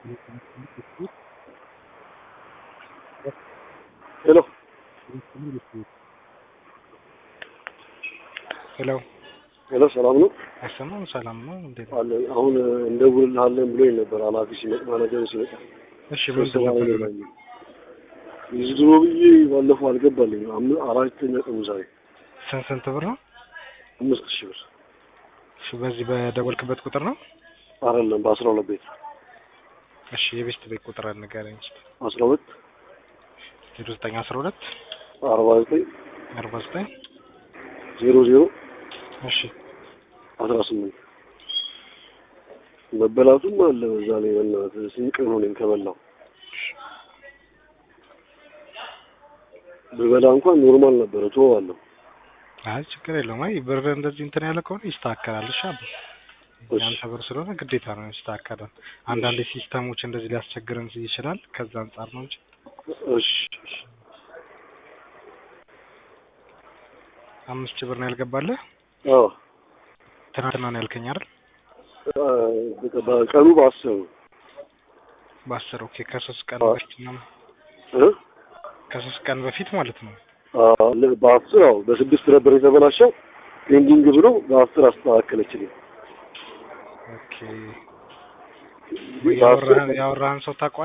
ሄሎ ሄሎ ሄሎ፣ ሰላም ነው አይሰማም? ሰላም ነው። እንዴት ነው? አለ። አሁን እንደውልልሃለን ብሎኝ ነበር ኃላፊ ሲመጣ ማናጀሩ ሲመጣ እሺ ምንድን ነበር? እዚህ ድሮ ብዬ ባለፈው አልገባልኝ አም- አራተኛ ቀኑ ዛሬ ስንት ስንት ብር ነው? አምስት ሺህ ብር እሺ በዚህ በደወልክበት ቁጥር ነው? አይደለም በአስራ ሁለት ቤት እሺ የቤስት ቤት ቁጥር ንገረኝ እስኪ። አስራ ሁለት ዜሮ ዘጠኝ አስራ ሁለት አርባ ዘጠኝ አርባ ዘጠኝ ዜሮ ዜሮ እሺ አስራ ስምንት መበላቱም አለ በዛ ላይ በእናትህ ስንት ቀን ሆነኝ ከበላው ብበላ እንኳን ኖርማል ነበረ እተወዋለሁ አይ ችግር የለውም። አይ ብር እንደዚህ እንትን ያለ ከሆነ ይስተካከላል። እሺ አባ እሺ። ያንተ ብር ስለሆነ ግዴታ ነው ይስተካከላል። አንዳንድ ሲስተሞች እንደዚህ ሊያስቸግረን ይችላል። ከዛ አንጻር ነው እንጂ እሺ እሺ። አምስት ሺህ ብር ነው ያልገባለህ። አዎ ትናንትና ነው ያልከኝ አይደል? አ፣ በቃ በቀኑ በአስር ነው በአስር ኦኬ። ከሶስት ቀን አዎ። በፊት ነው እ? ከሶስት ቀን በፊት ማለት ነው። አዎ፣ ለ- በአስር አዎ በስድስት ነበር የተበላሸው ፔንዲንግ ብሎ በአስር አስተካከለችልኝ ኦኬ በአስር ያወራህን ያወራህን ሰው ታውቀዋለህ?